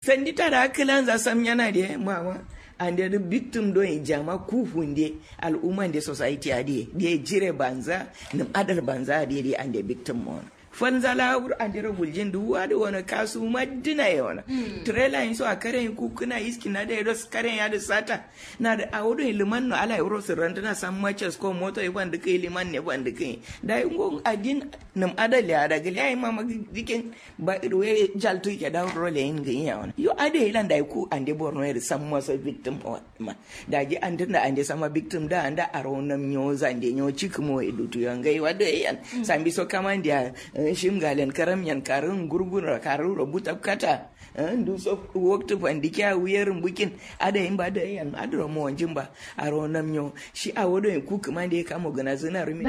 sandita da akilan za sam yana da mama and the victim do in jama kufunde al'umman da society ade da jire banza nim adal banza ade and the victim mon fanzala wur andira guljin duwa da wani kasu madina ya wani trailer yin so a karen kukuna iski na da yadda karen ya da sata na da a wurin liman no ala yaro su ranta na san matches ko moto yi wanda kai liman ne wanda kai da yi ngon adin nam adal ya da gali ayi mama dikin ba we jaltu ke da role yin ga ya wani yo ade ilan da ku ande borno ya san masa victim ma da ji an tunda ande sama victim da anda aro nam nyo zande nyo chikmo edutu yangai wada yan sambi so kamandi shim galen karam yan karin gurgura karin rubuta kata ndu so waktu pandike a wuyar bukin ada yin ba da yan adro mo wanjin ba a ronam nyo shi a wodo ku kuma da ya kama gana zina rumi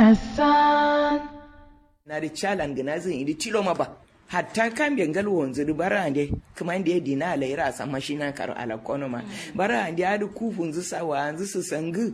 na da chalan gana zin idi tilo ma ba hatta kan bengal wanzu du bara ande kuma inde dina ala ira sama shi na karo ala kono ma bara ande adu kufun zu sawa anzu su sangu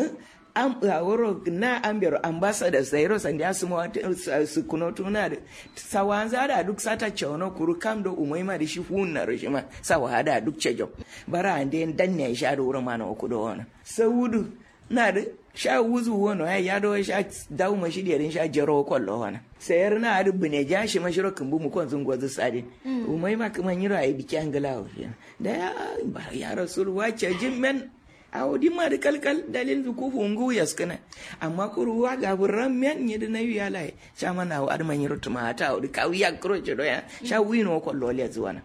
am woro na ambiyar ambassador zairo sandi asuma su kuno tuna da sawanza da duk sata chono kuru kam do umaima da shi hunna rishima sawa da duk cejo bara ande danne sha da wurin mana ku do wana saudu na da sha wuzu wono ya yado sha dawo mashi da yarin sha jero kollo wana sayar na da bune ja shi mashiro kumbu mu kon zungo zu sadin umaima kuma yiro ai biki angala da ya ya rasul wace jimmen a wadi ma da kalkal dalil du ko fungu yaskana amma ko ruwa ga burran men ni da nayi ya lai sha mana wa adman yiro tuma ta wadi ka wiya kro ce do ya sha wino ko lole zuwana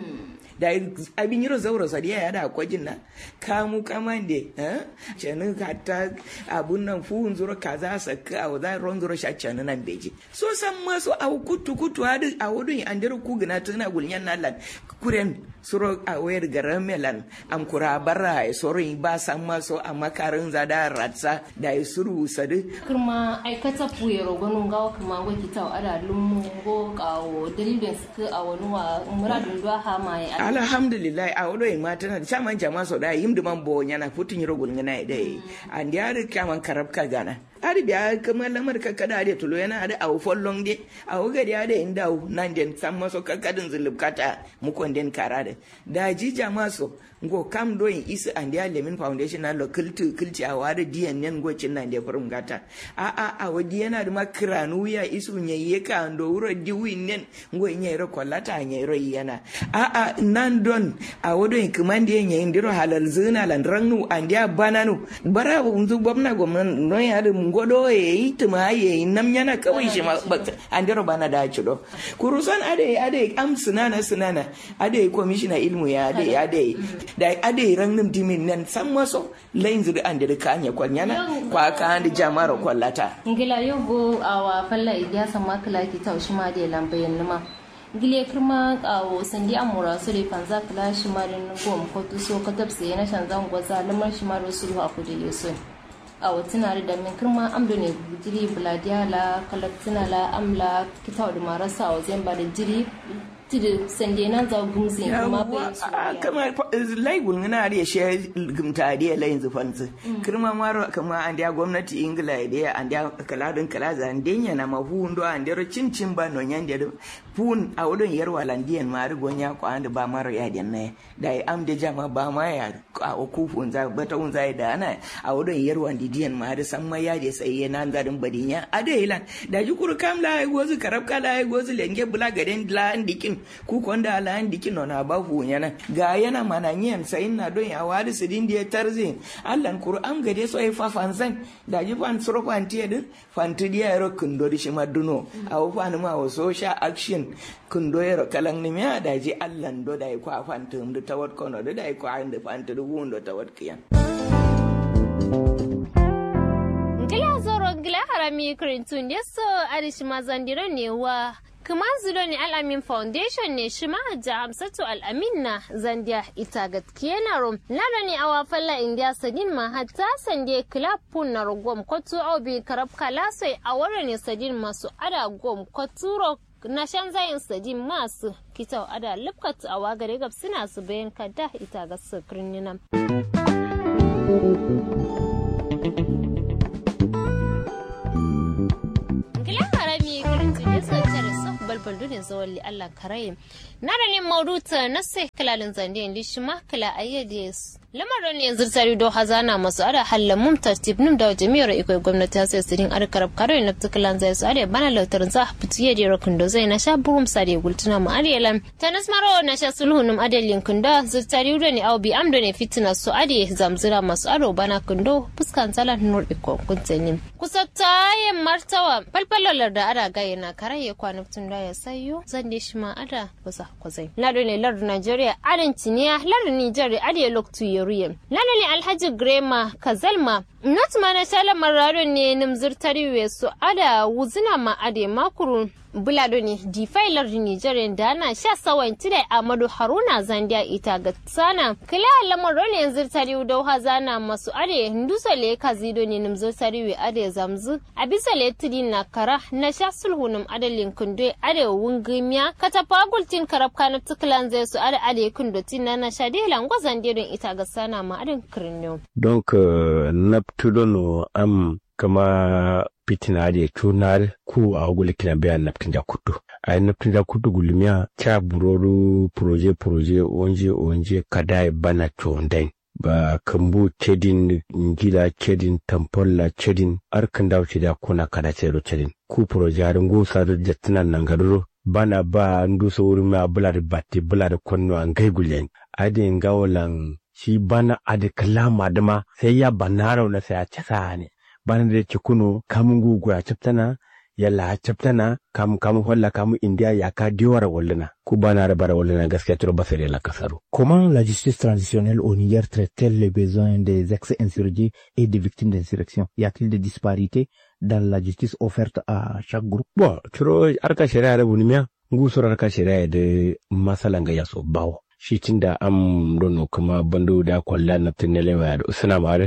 da abin yiro zauro sadiya ya da kwajin na kamu kamande eh cenu kata abun nan fu zuro kaza saka a da ron zuro sha cenu nan beji so san ma so a kutu kutu hadu a wudun an dira ku gina tana gulnyan nan lan kuren suro a wayar garan melan am kura barra e soro ba san ma so a makarin zada ratsa da ya suru sadu kuma aikata puye rogonon gawa kuma go kita ada lummu go kawo dalilin suka a wani wa muradun duwa ha ma ya alhamdulillah a wado ma tana da chaman jama so da yim duman bo nyana putin yiro gulngana dai and ya ri kaman karabka gana ari biya kamar lamar kakkada da tulo yana da awu follong de awu gari da inda nan den san maso kakkadin zulubkata mukon den kara da da ji jama so ngo kam do in isa and ya lemin foundation na local to kilci a wada diyan nen go cin nan da furum gata a a a wadi yana da makranu ya isu nyayye ka ando wuro diwi nen ngo nyayro kollata nyayro yana a a nan don a wado in kumande nyayin diro halal zina lan rannu and ya bananu bara unzu gwamna gwamna no ya da ngodo ya yi tuma ya yi nam yana kawai shi ma an dira bana da ci do kurusan ade ade am sunana sunana ade commissioner ilmu ya ade ade da ade ran nim dimin nan san maso lain zuri an dira kanya kwanyana kwa ka an jama'ar kwallata ngila yogo awa falla idiya sama kala ki taushi ma de lambayin numa gile kirma kawo sandi amura su da fanza kala shi marin gom ko tuso ka tabse na shanzan gwaza lamar shi maro sulhu a kudile sun a watina da min kirma amdo ne jiri buladiya la kalaktina la amla kita da marasa a wajen ba da jiri tidi sande nan za gumzi kuma bai su kama lai gulngana da she gumta da lai zufansu kirma maro kama an da gwamnati ingila da an da kaladin kalaza an denya na mafu ndo an da cin cin ba no nyan da fun a wudon yarwa landiyan ma ri gonya ko an da ba maro ya den ne da am da jama ba ma ya a kufun za bata un za da ana a wudon yarwa didiyan ma da san ma ya da sai nan zadin badinya a da ilan da ji kuru kam la ai gozu karab kala ai gozu lenge bula gaden la dikin ku konda ala an dikin no na ba hu yana ga yana mananyen sai na don ya wadi sidin da tarzi allan qur'an gade so ai fa fansan da ji fan suro fanti din fanti dia ro kundo di shima duno a fan ma wo social action kundo yaro kalan ni me da ji allan do da ko fantum da tawat kono da da ko an da fanti du wundo tawat kiyan ngila zoro ngila harami krintun yeso arishi mazandiro ne wa kuma zudo ne al'amin foundation ne shi mahajja hamsatu al'amin na zandiya ita gaskiya na rom lada ne awa falla indiya sadin ma hatta sande club pun na gom kotu obi karab kalasai a wara ne sadin masu ada gom koturo na shan zayin sadin masu kitau ada lifkat a wagare gab suna su bayan kada ita ga sukirin nan. balbal dune zawalli Allah karaye na da ne mauduta na sai kalalin zande indi shi ma kala ayyade lamarin ne yanzu tare da hazana masu ada hallan mum tartib num da jami'ar ikoi gwamnati ta sai sirin ar karab kare na tukalan zai su ada bana lautar za fitiye da rokin da zai na sha burum sare gultuna mu arelan tanas maro na sha sulhu num adalin kunda zurtari da ne aubi amdo ne fitina su ade zamzira masu ado bana kundo fuskan zalan nur iko kuntanin kusa tayin martawa falfalalar da ada gaya na karaye kwanutun da ya sayo zan de shi ma ada kusa kwazai lado ne lardun Najeriya adin tiniya lardun Nijar ade loktu yeruyem lalo ne Alhaji Grema Kazalma not mana tala mararo ne nimzir tariwe su ada wuzina ma ade makuru bulado ne difailar Nijar da ana sha sawan tida Amadu Haruna Zandia ita ga sana kila lamar ne yanzu tariwe da hazana masu ade ndusa le kazido ne nimzir tariwe ade zamzu a bisa le tidi na kara na sha sulhunum adalin kunde ade wungimiya katafa gultin karab kana tuklan zai su ade ade kundotin na na sha de langwa zandirin ita ga sana ma adin kirniyo donc euh, naptudono am kama pitina de tunar ku a gule kina biya naptin da kutu a naptin da kutu gulmiya cha buroru proje proje onje onje kadai bana chondain ba kambu cedin ngila cedin tampolla cedin arkan dawo da kuna kada cero cedin ku proje harin gusa da jatinan nan garuro bana ba nduso wurin ma bular batti bular konno an gai gulen adin gawalan shi bana adi kalama dama sai ya banaro na sai a casa ne bana da yake kuno kamun gugu a caftana yalla a caftana kamun kamun holla kamun indiya ya ka diwara walluna ku bana da bara walluna gaskiya turo ba sai la kasaro Comment la justice transitionnelle au Niger traite-t-elle les besoins des ex-insurgés et des victimes d'insurrection Y a-t-il des disparités dans la justice offerte à chaque groupe bo turo arka shari'a da bunimiya ngusur arka shari'a da masalan ga yaso bawo shi tunda am dono kuma bando da kwalla na tunele wa da usuna mare